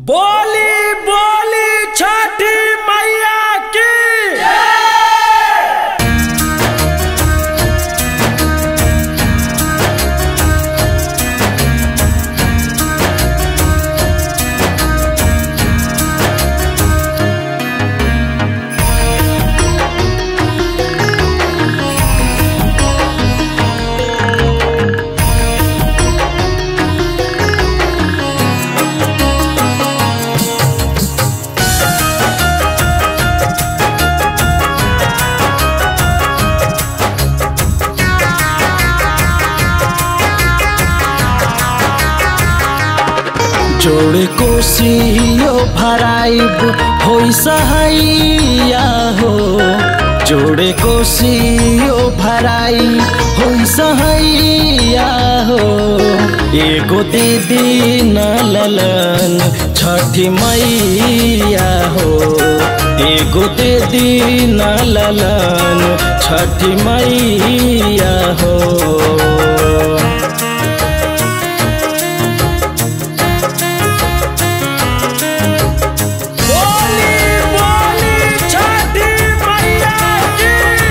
बोली बोली छठी मैया की जोड़ कोसियो भराइब होई सहैया हो जोड़े कोसियो भराई होई सहैया हो एगो दीदी न ललन छठी मैया हो एगो दीदी न ललन छठी मैया हो बोली बोली छठी मैया की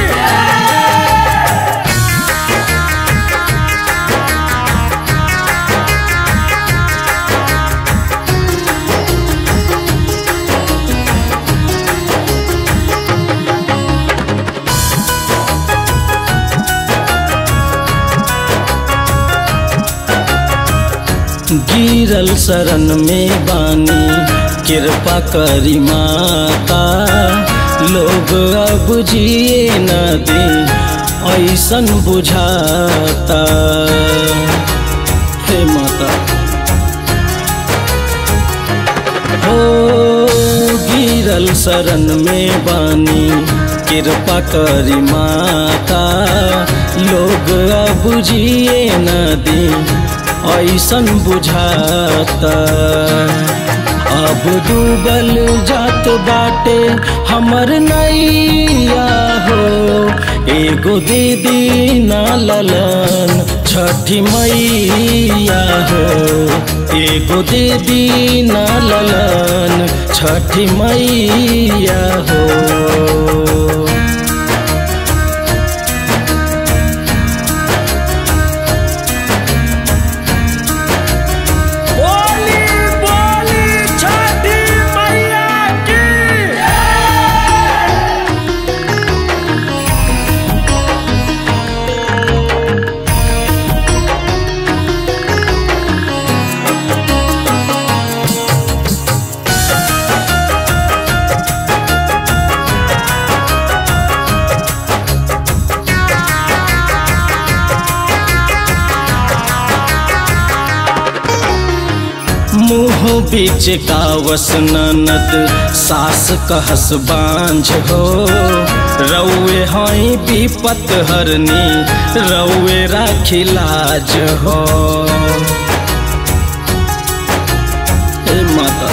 गिरल शरण में बानी कृपा करी माता लोग अब जिए न दे ऐसन बुझाता हे माता हो गिरल शरण में बानी कृपा करी माता लोग अब जिए न दे ऐसन बुझाता अब डूबल जात बाटे हमर नैया हो एगो दीदी ना ललन छठी मैया हो एगो दीदी ना ललन छठी मैया हो बोली बोली छठी मैया की मुँह बीच का वस ननद सास कहस बांझ हो रउए हई विपत हरनी रउए राखी लाज हो हे माता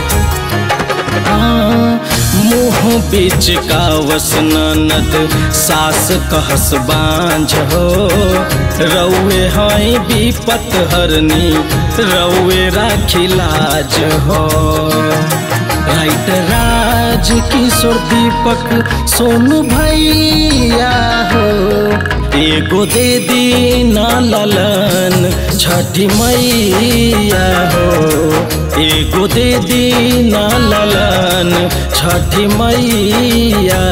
मुँह बीच का वस ननद सास कहस बांझ हो रउए हई विपत हरनी रउए राखी लाज हो राइट राज किशोर दीपक सोनू भैया हो एगो दे दी ना ललन छठी मैया हो एगो दे दी ना ललन छठी मैया